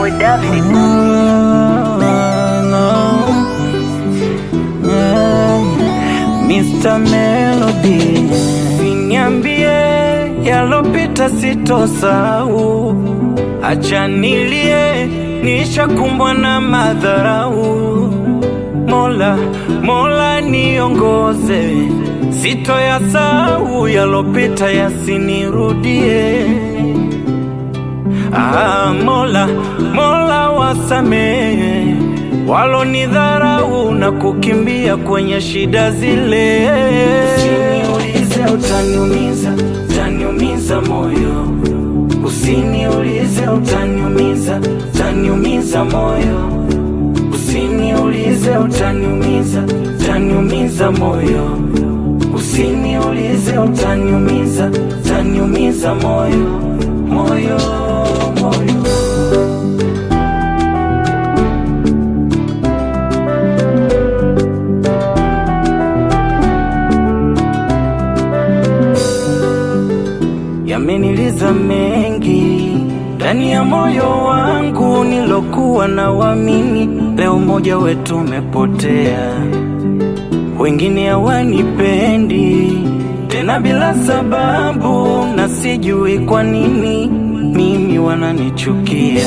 boy David. Mr. Melody, niambie yalopita sitosahau, acha nilie, nishakumbwa na madharau. Mola, Mola niongoze, sitoyasahau yalopita yasinirudie. Ah, Mola, Mola wasamehe walonidharau na kukimbia kwenye shida zile. Usiniulize utaniumiza, utaniumiza moyo. Usiniulize utaniumiza, utaniumiza moyo. Usiniulize utaniumiza, utaniumiza moyo. Usiniulize utaniumiza, utaniumiza moyo, moyo, moyo. Yameniliza mengi ndani ya moyo wangu nilokuwa na wamini, leo mmoja wetu umepotea, wengine hawanipendi tena bila sababu, na sijui kwa nini mimi wananichukia.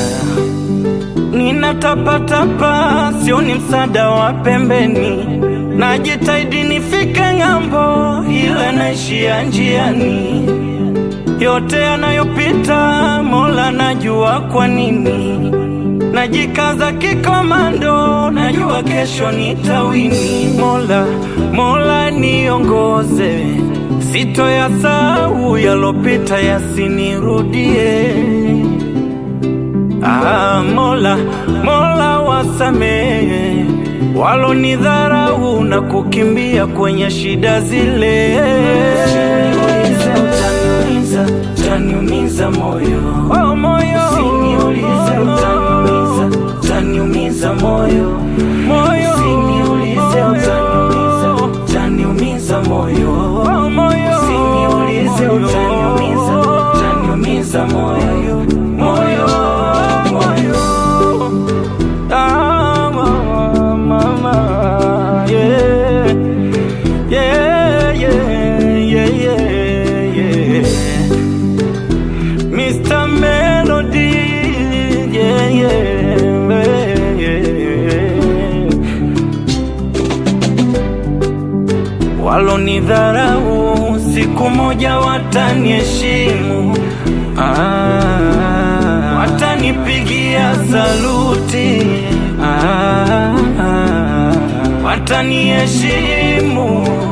Ninatapatapa, sioni msaada wa pembeni, najitahidi nifike ng'ambo, ila naishia njiani yote yanayopita, Mola najua kwa nini. Najikaza kikomando, najua kesho nitawini. Mola, Mola niongoze, sitoyasahau yalopita yasinirudie. Ah, Mola, Mola wasamehe walonidharau na kukimbia kwenye shida zile. Usiniulize utaniumiza, utaniumiza moyo. Oh, moyo. Usiniulize utaniumiza, utaniumiza moyo. Moyo. Usiniulize utaniumiza, utaniumiza moyo. Oh, moyo. Usiniulize utaniumiza, utaniumiza moyo. Moyo, moyo. Ah, mama, mama, yeah. Yeah, yeah, yeah, yeah, yeah. Mr. Melody, yeah, yeah, yeah. Walonidharau siku moja wataniheshimu, ah, watanipigia saluti, ah, wataniheshimu